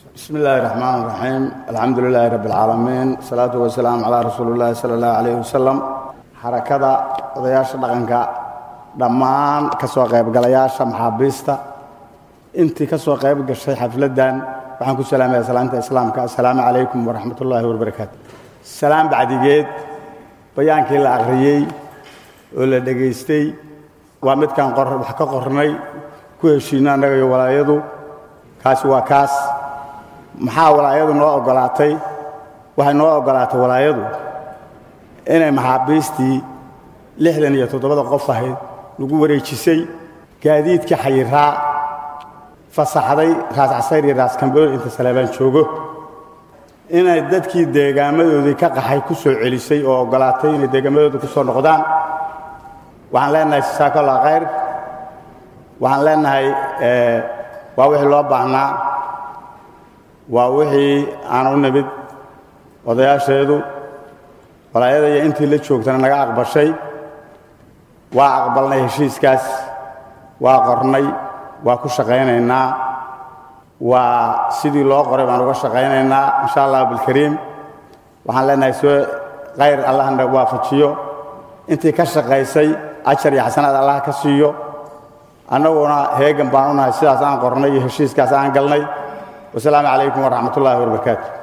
bismi illaahi raxmaan raxiim alxamdu lilaahi rabbi alcaalamiin asalaatu wasalaamu calaa rasuuli illaahi sala allahu calayh wasalam xarakada odayaasha dhaqanka dhammaan ka soo qaybgalayaasha maxaabiista intii ka soo qayb gashay xafladdan waxaan ku salaamaya salaanta islaamka assalaamu calaykum waraxmat ullaahi wabarakaatu salaam bacdigeed bayaankii la akhriyey oo la dhegaystay waa midkaan wax ka qornay ku heshiinno annaga iyo walaayadu kaasi waa kaas maxaa walaayadu noo oggolaatay waxay noo oggolaatay walaayadu inay maxaabiistii lixdan iyo toddobada qof ahayd lagu wareejisay gaadiidkii xayiraa fasaxday raas casayr iyo raas kambool inta saleebaan joogo inay dadkii deegaamadoodii ka qaxay ku soo celisay oo oggolaatay inay deegaamadooda ku soo noqdaan waxaan leenahay jasaakallah khayr waxaan leenahay waa wixii loo baahnaa waa wixii aan u nimid odayaasheedu walaayada iyo intii la joogtana naga aqbashay waa aqbalnay heshiiskaas waa qornay waa ku shaqaynaynaa waa sidii loo qoray baan uga shaqaynaynaa insha allah bilkariim waxaan leenahay soo khayr allahna waafajiyo intii ka shaqaysay ajar iyo xasanaad allah ka siiyo annaguna heegan baan u nahay sidaas aan qornay iyo heshiiskaas aan galnay wasalaamu calaykum waraxmat ullahi wabarakaatu